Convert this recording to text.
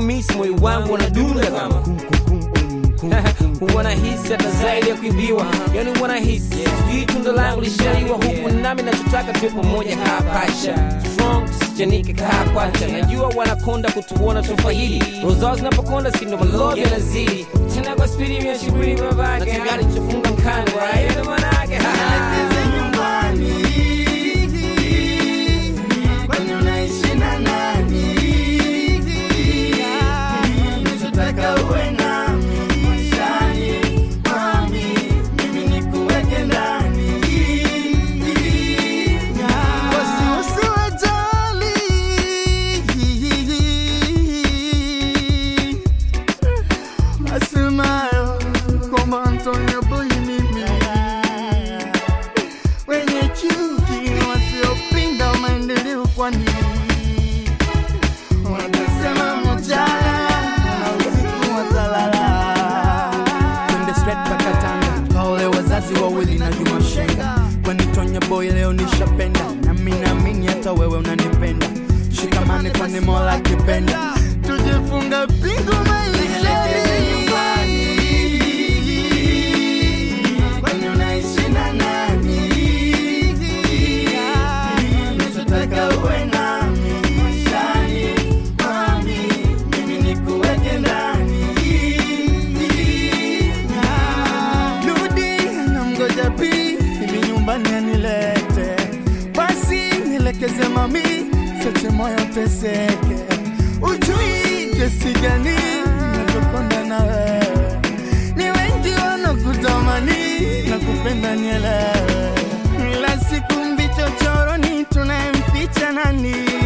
kukumisi moyo wangu unadunda kama kum, kum, kum, kum, kum, kum. huwa nahisi hata zaidi ya kuibiwa yani huwa nahisi sijui tunda langu lishaiwa huku nami nachotaka tuwe pamoja hapasha strong sijanike kaa kwacha najua wanakonda kutuona tufaidi roho zao zinapokonda sindo malodi yanazidi tena kwa spidi mia shibiri babake na tayari chofunga mkanda right Ndio manake Nielekeze nyumbani. Kwani unaishi na nani? Nachotaka uwe nami maishani mwami, mimi nikuweke ndani. Basi usiwajali. Asemayo kwamba Antonio Boy mimi wenye chuki na wasiopinga maendeleo, kwani wanasema mchana na usiku watalala. twende straight mpaka Tanga kaole wazazi wawili na Juma Shenga, kwani Tonya Boy leo nishapenda, nami naamini hata wewe unanipenda. Shikamane kwani Mola akipenda, tujifunga pingu maishani nyumbani. Kwani unaishi na nani? Nachotaka uwe nami maishani mwami, mimi nikuweke ndani. Rudi namgoja pi hivi nyumbani anilete, basi nielekeze mami, seche moyo teseke, ujui kesi gani nachokonda na wewe, ni wengi wanakutamani na kupenda nielewe, ila siku mbicho choroni tunayemficha nani?